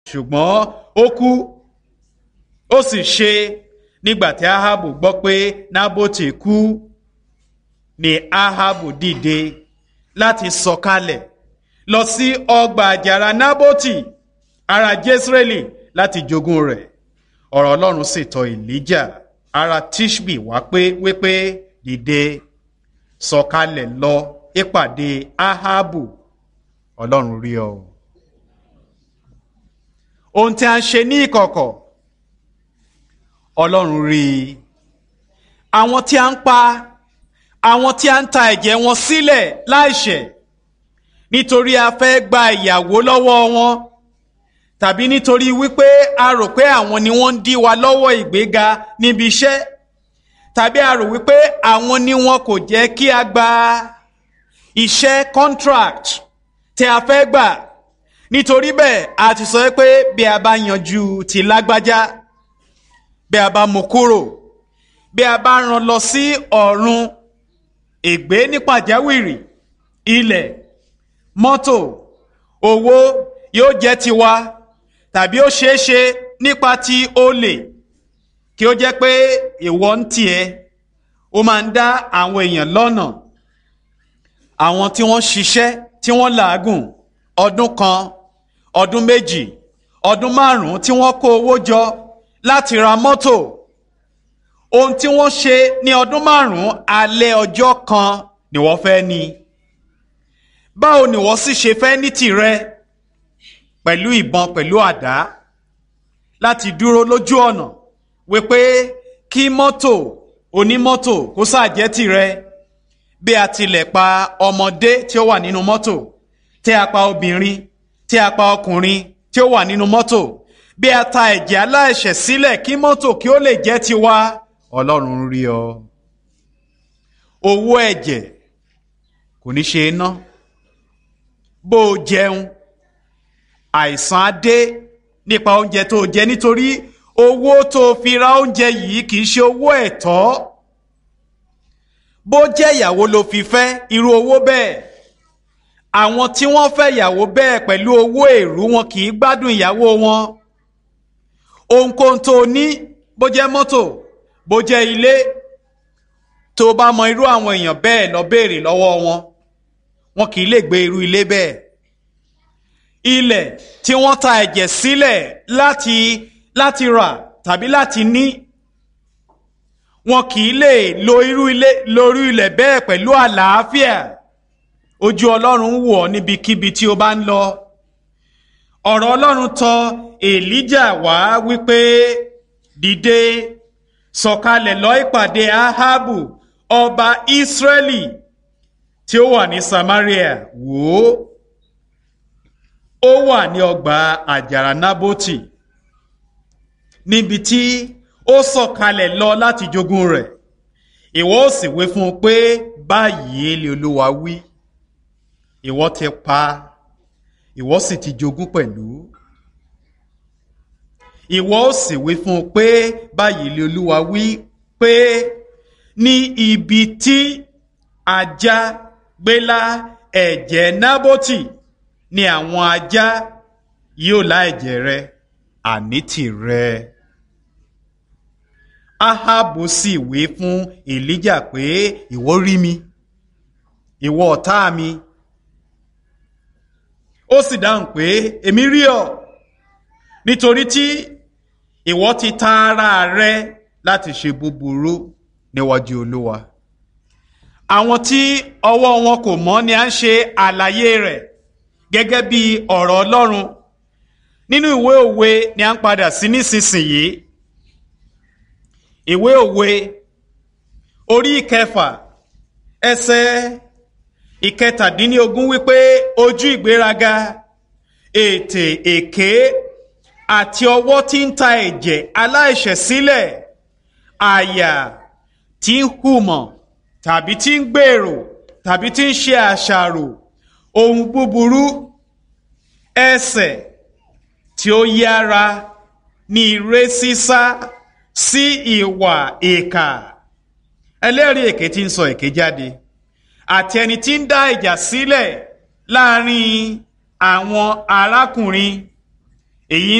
ṣùgbọ́n ó kú ó sì ṣe nígbà tí ahabu gbọ́ pé nábòtì kú ni ahabu dìde láti sọ̀kalẹ̀ lọ sí ọgbà àjàrà nábòtì ará jésírẹ́lì láti jogún rẹ̀ ọ̀rọ̀ ọlọ́run sì tọ̀ èlíjà ará tishbi wá pé wípé dìde sọ̀kalẹ̀ lọ ìpàdé ahabu ọlọ́run rí ọ. ohun tí a ń ṣe ní ìkọ̀kọ̀ ọlọ́run rí i àwọn tí a ń pa àwọn tí a ń ta ẹ̀jẹ̀ wọn sílẹ̀ láìṣẹ̀ nítorí a fẹ́ gba ìyàwó lọ́wọ́ wọn tàbí nítorí wípé a rò pé àwọn ni wọ́n ń dí wa lọ́wọ́ ìgbéga níbi iṣẹ́ tàbí a rò wípé àwọn ni wọn kò jẹ́ kí a gba iṣẹ́ contract tí a fẹ́ gbà nítorí bẹ́ẹ̀ a ti sọ pé bí a bá yanjú ti lágbájá bí a bá mú kúrò bí a bá rán lọ sí ọ̀run ègbé ní pàjáwìrì ilẹ̀ mọ́tò owó yóò jẹ́ tiwa tàbí ó ṣeé ṣe nípa ti olè kí ó jẹ́ pé ìwọ ń tiẹ̀ ó máa ń dá àwọn èèyàn lọ́nà àwọn tí wọ́n ṣiṣẹ́ tí wọ́n làágùn ọdún kan ọdún méjì ọdún márùn-ún tí wọ́n kó owó jọ láti ra mọ́tò ohun tí wọ́n ṣe ní ọdún márùn-ún alẹ́ ọjọ́ kan ni wọ́n fẹ́ ní báwo ni wọ́n sì ṣe fẹ́ ní tìrẹ pẹ̀lú ìbọn pẹ̀lú àdá láti dúró lójú ọ̀nà wípé kí mọ́tò onímọ́tò kó ṣàjẹ́ tìrẹ bí a tilẹ̀ pa ọmọdé tí ó wà nínú mọ́tò tí a pa obìnrin tí a pa ọkùnrin tí ó wà nínú mọ́tò bí a ta ẹ̀jẹ̀ aláìṣẹ̀ sílẹ̀ kí mọ́tò kí ó lè jẹ́ tiwa ọlọ́run rí ọ. owó ẹ̀jẹ̀ kò ní ṣe é ná bó o jẹun àìsàn á dé nípa oúnjẹ tó o jẹ nítorí owó tó o fi ra oúnjẹ yìí kì í ṣe owó ẹ̀tọ́ bó jẹ́ ìyàwó ló fi fẹ́ irú owó bẹ́ẹ̀ àwọn tí wọ́n fẹ́ ìyàwó bẹ́ẹ̀ pẹ̀lú owó èrú wọn kì í gbádùn ìyàwó wọn ohunkóhun tó o ní bó jẹ́ mọ́tò bó jẹ́ ilé tó o bá mọ irú àwọn èèyàn bẹ́ẹ̀ lọ béèrè lọ́wọ́ wọn wọn kì í lè gbé irú ilé bẹ́ẹ̀ ilẹ̀ tí wọ́n ta ẹ̀jẹ̀ sílẹ̀ láti láti rà tàbí láti ní wọn kì í lè lo irú ilé lórí ilẹ̀ bẹ́ẹ̀ pẹ̀lú àlàáfíà ojú ọlọ́run wò ọ́ níbikíbi tí o bá ń lọ ọ̀rọ̀ ọlọ́run tọ̀ èlíjà wá wípé dìde sọ̀kalẹ̀ lọ ìpàdé ahabu ọba ìsírẹ́lì tí ó wà ní samaria wò ó ó wà ní ọgbà àjàrà nábótì níbi tí ó sọ̀kalẹ̀ lọ láti jogún rẹ̀ ìwọ ó sì wí fún un pé báyìí lè olúwa wí ìwọ ti pa ìwọ sì ti jogún pẹ̀lú ìwọ ó sì wí fún un pé báyìí lè olúwa wí pé ní ibi tí ajá gbélá ẹ̀jẹ̀ nábótì ni àwọn ajá yóò lá ẹ̀jẹ̀ rẹ àní tìrẹ. Ahabu sì wí fún Èlíjà pé ìwọ rí mi ìwọ ọ̀tá mi ó sì dáhùn pé èmi rí ọ nítorí tí ìwọ ti ta ara rẹ láti ṣe búburú níwájú Olúwa àwọn tí ọwọ́ wọn kò mọ́ ni à ń ṣe àlàyé rẹ̀ gẹ́gẹ́ bí ọ̀rọ̀ Ọlọ́run nínú ìwé òwe ni à ń padà sí nísinsìnyí ìwé òwe orí ìkẹfà ẹsẹ̀ ìkẹtàdínlógún wípé ojú ìgbéraga ètè èké àti ọwọ́ tí ń ta ẹ̀jẹ̀ aláìṣẹ̀ sílẹ̀ àyà tí ń hùmọ̀ tàbí tí ń gbèrò tàbí tí ń ṣe àṣàrò ohun búburú ẹsẹ̀ tí ó yára ní ire sísá sí ìwà ìkà ẹlẹ́rìí èké tí ń sọ èké jáde àti ẹni tí ń dá ìjà sílẹ̀ láàrin àwọn arákùnrin èyí